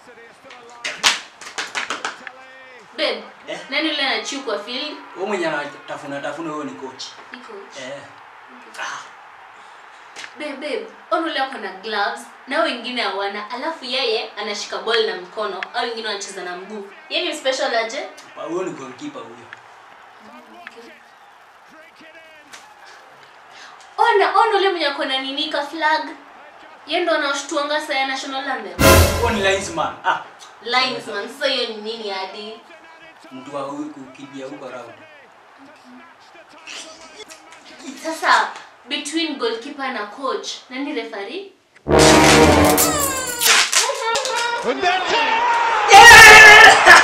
Babe, Eh? nani yule anachiu kwa field? Wewe mwenye anatafuna tafuna wewe ni coach. Ni coach. Eh. Babe, babe, ono yule ako na gloves na hao wengine hawana, alafu yeye anashika ball na mkono, au wengine wanacheza na mguu. Yeye ni special aje? Pa- Huyo ni goalkeeper huyo. Ona, ona yule mwenye ako na nini ka flag. Yeye ndo anashtuanga saa ya national anthem. Huyo ni linesman. Ah, Linesman, sasa hiyo ni nini hadi? mtu wa huyu kukimbia huko round. Sasa between goalkeeper na coach, nani referee? Und der Tor!